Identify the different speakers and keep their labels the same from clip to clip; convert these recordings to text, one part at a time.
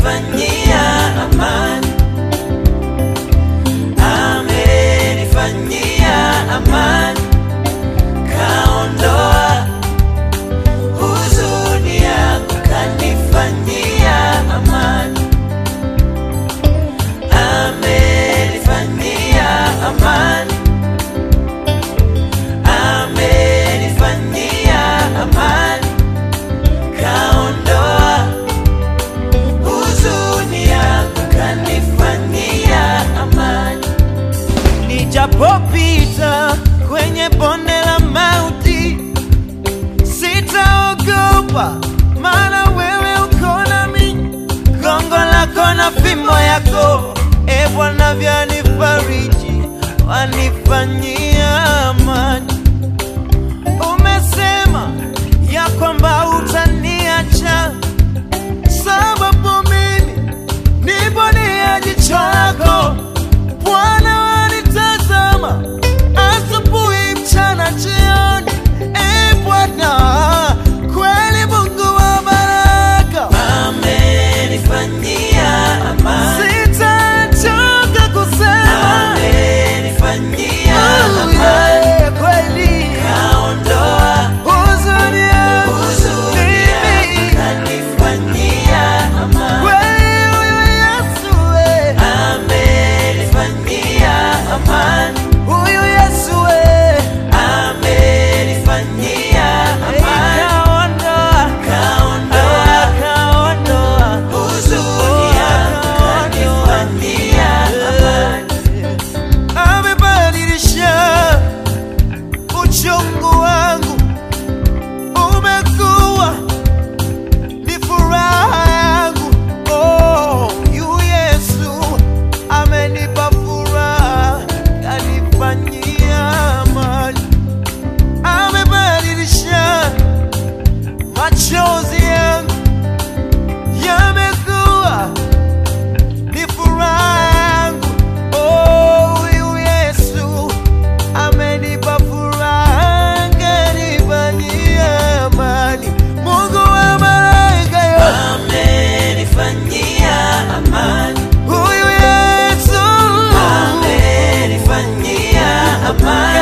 Speaker 1: amenifanyia amani, amenifanyia amani, kaondoa huzuni yangu, kanifanyia amani, amenifanyia amani, amenifanyia amani, kaondoa huzuni yangu, kanifanyia amani. Nijapopita kwenye bonde la mauti, sitaogopa, maana wewe uko nami. Gongo lako na fimbo yako, e Bwana, vyanifariji, wanifanyia amani. Umesema ya kwamba utaniacha, sababu mimi nipo nia jicho lako Bwana wanitazama asubuhi, mchana, jioni. E Bwana, kweli Mungu wa baraka, amenifanyia amani, sitachoka kusema amenifanyia amani, kweli kaondoa huzuni yangu, huzuni yangu, kanifanyia amani, kweli huyu Yesu we amenifanyia amani, huyu Yesu we amenifanyia amani, kaondoa kaondoa kaondoa huzuni yangu, kanifanyia amani, amebadilisha uchungu wangu, umekuwa ni furaha yangu. Oh, yu Yesu amenipa furaha, kanifanyia amani, amebadilisha machozi yangu, yamekuwa ni furaha yangu. Oh, yu Yesu amenipa furaha, kanifanyia amani. Mungu wa malaika yote amenifanyia amani. Huyu Yesu amenifanyia amani.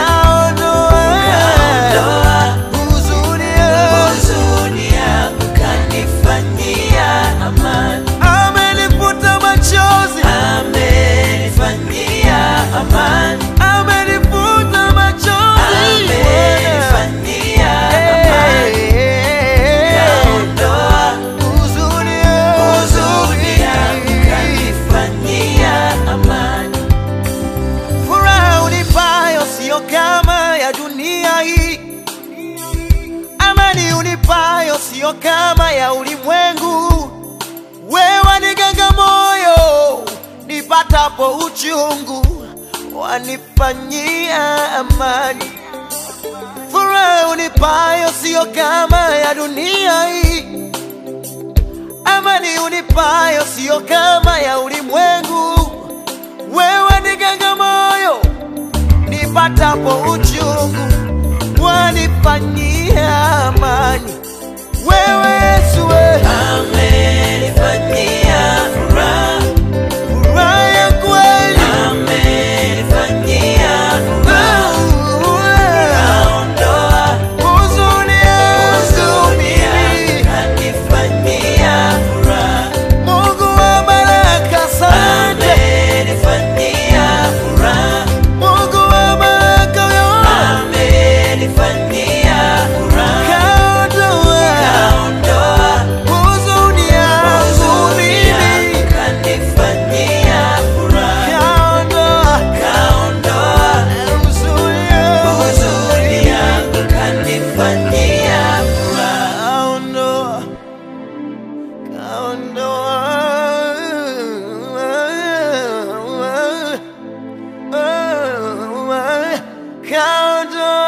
Speaker 1: Kaondoa huzuni yangu, kanifanyia amani. Amenifuta machozi, amenifanyia amani. Amenifuta machozi, amenifanyia amani. Kaondoa huzuni yangu, kanifanyia amani. Furaha unipayo sio kama ya dunia hii, amani unipayo sio kama ya ulimwengu. Wewe niganga moyo nipatapo uchungu, wanifanyia amani. Furaha unipayo sio kama ya dunia hii, amani unipayo sio kama ya ulimwengu. Wewe niganga moyo nipatapo uchungu, wanifanyia amani. Wewe Yesu we amenifanyia furaha, furaha ya kweli amenifanyia furaha, kaondoa huzuni yangu, kanifanyia furaha. Mungu wa baraka, asante, amenifanyia furaha. Mungu wa baraka yote amenifanyia furaha, kaondoa huzuni yangu mimi, kanifanyia furaha, kaondoa huzuni yangu, kanifanyia furaha, kaondoa kaondoa kaondoa